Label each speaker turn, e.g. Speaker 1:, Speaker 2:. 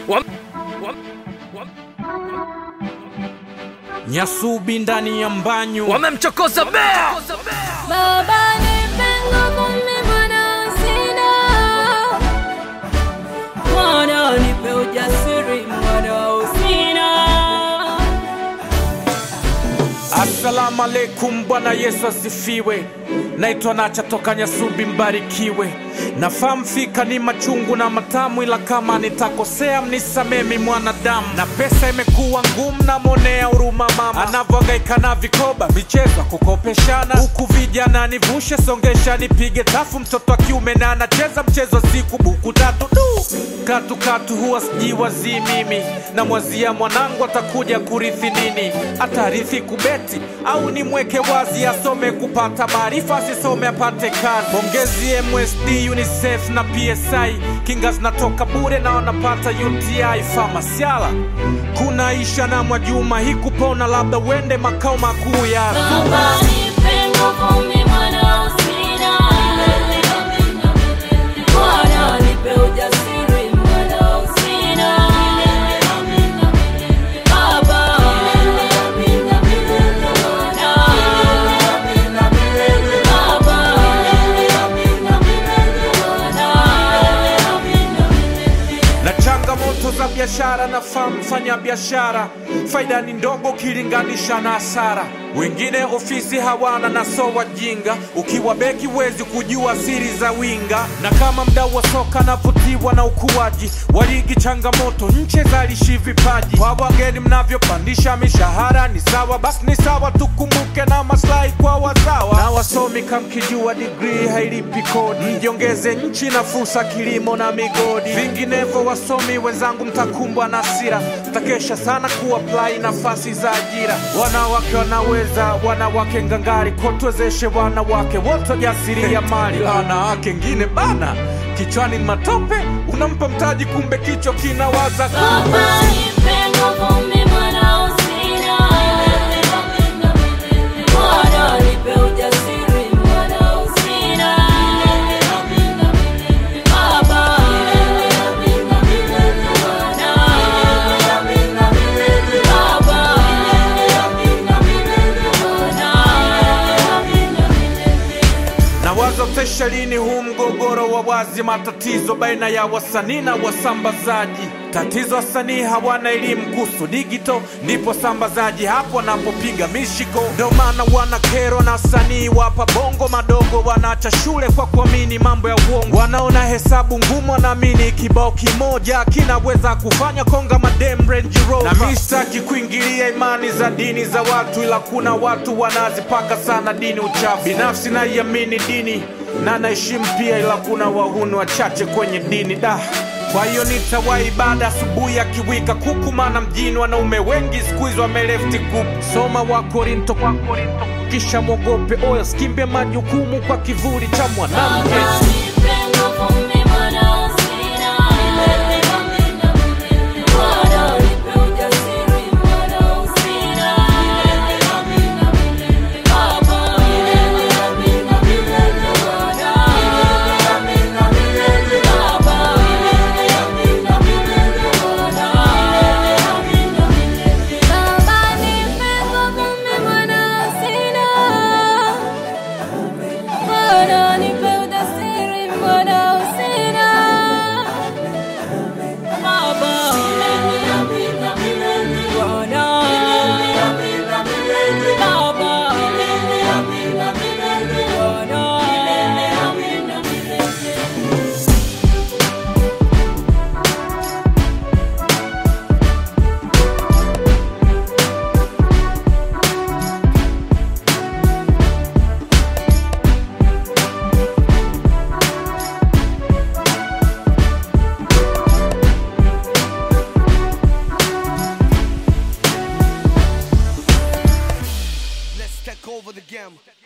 Speaker 1: Wam- wam- wam-
Speaker 2: Nyasubi ndani ya mbanyu
Speaker 1: wamemchokoza bea
Speaker 3: Baba nipe nguvu mimi mwana sina. Mwana nipe ujasiri mwana usina.
Speaker 2: Assalamu alaikum, Bwana Yesu asifiwe. Naitwa Nacha toka Nyasubi, mbarikiwe. Nafahamu fika ni machungu na matamu, ila kama nitakosea mnisamee mi mwanadamu. Na pesa imekuwa ngumu, namwonea huruma mama anavyohangaika na vikoba, michezo kukopeshana, huku vijana nivushe, songesha, nipige tafu. Mtoto wa kiume na anacheza mchezo wa siku, buku tatu du katu katu, huwa sijiwazii mimi, namwazia mwanangu atakuja kurithi nini, atarithi kubeti au nimweke wazi asome kupata maarifa, asisome apate kazi. Pongezi MSD, UNICEF na PSI, kinga zinatoka bure na wanapata UTI. Famasiala kuna Isha na Mwajuma, hii kupona labda uende makao makuu ya
Speaker 3: Baba nipe nguvu mimi mwana usina. Mwana nipe ujasiri mwana usina. Baba
Speaker 2: na changamoto za biashara na mfanya biashara, faida ni ndogo ukilinganisha na hasara. Wengine ofisi hawana na so wajinga, ukiwa beki huwezi kujua siri za winga. Na kama mdau wa soka navutiwa na ukuaji wa ligi, changamoto nche zalishi vipaji. Kwa wageni mnavyopandisha mishahara ni sawa, basi ni sawa, tukumbuke na maslahi kwa wazawa. Na wasomi kamkijua digrii hailipi kodi, mjiongeze nchi na fursa kilimo na migodi. Vinginevyo wasomi wenzangu, mtakumbwa na hasira, mtakesha sana kuapply nafasi za ajira. Wanawake wanaweza, wanawake ngangari, kotwezeshe wanawake wote jasiria mali. Wanawake ngine bana, kichwani ni matope, unampa mtaji, kumbe kichwa kinawaza
Speaker 3: Baba nipe nguvu mimi mwana usina. Mwana nipe ujasiri mwana usina. Baba
Speaker 2: na wazo tesha lini huu mgogoro wa wazi, matatizo baina ya wasanii na wasambazaji. Tatizo wasanii hawana elimu kuhusu digito, ndipo sambazaji hapo wanapopiga mishiko. Ndo maana wana kero na wasanii wapa bongo madogo, wanaacha shule kwa kuamini mambo ya uongo. Wanaona hesabu ngumu, wanaamini kibao kimoja kinaweza kufanya konga madem Range Rover. Na mi sitaki kuingilia imani za dini za watu, ila kuna watu wanazipaka sana dini uchafu. Binafsi naiamini dini na naheshimu pia, ila kuna wahuni wachache kwenye dini da kwa hiyo nitawahi ibada asubuhi ya kiwika kuku, maana mjini wanaume wengi siku hizi wamelefti group. Soma wa Korinto kwa Korinto, kisha mwogope oyo, skimbie majukumu kwa kivuli cha mwanamke.
Speaker 3: Baba nipe nguvu mimi mwana usina. Mwana nipe ujasiri mwana usina. Baba Baba nipe nguvu mimi mwana usina. Mwana nipe ujasiri mwana usina. Baba Bwana Baba
Speaker 4: Let's take over the game.